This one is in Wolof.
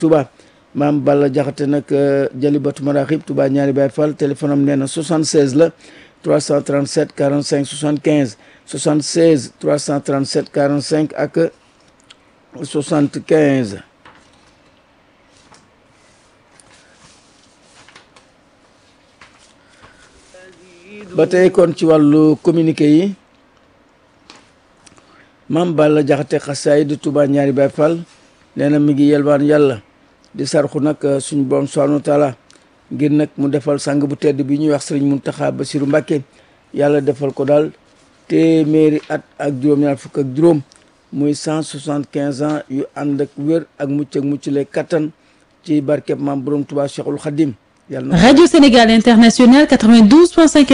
Touba maam Balla Jaxate nag Jalibatu Maraxib Touba ñaari Baay Fall téléphone am nee na 76 la 337 45 75 76 337 45 ak 75 ba tey kon ci wàllu communiqué yi maam Balla Jaxate xasaay di Touba ñaari Baay Fall nee na mi ngi yelwaan yàlla di sarxu nag suñu borom subhanahu wa taala ngir nag mu defal sang bu tedd bi ñuy wax sëriñ Muntaxa Basiru Mbàkke yàlla defal ko daal téeméeri at ak juróom-ñaar fukk ak juróom muy cent soixante quinze ans yu ànd ak wér ak mucc ak mucc le kattan ci barkeb maam borom Touba Cheikhul Khadim yàlla na Radio Sénégal International 92.5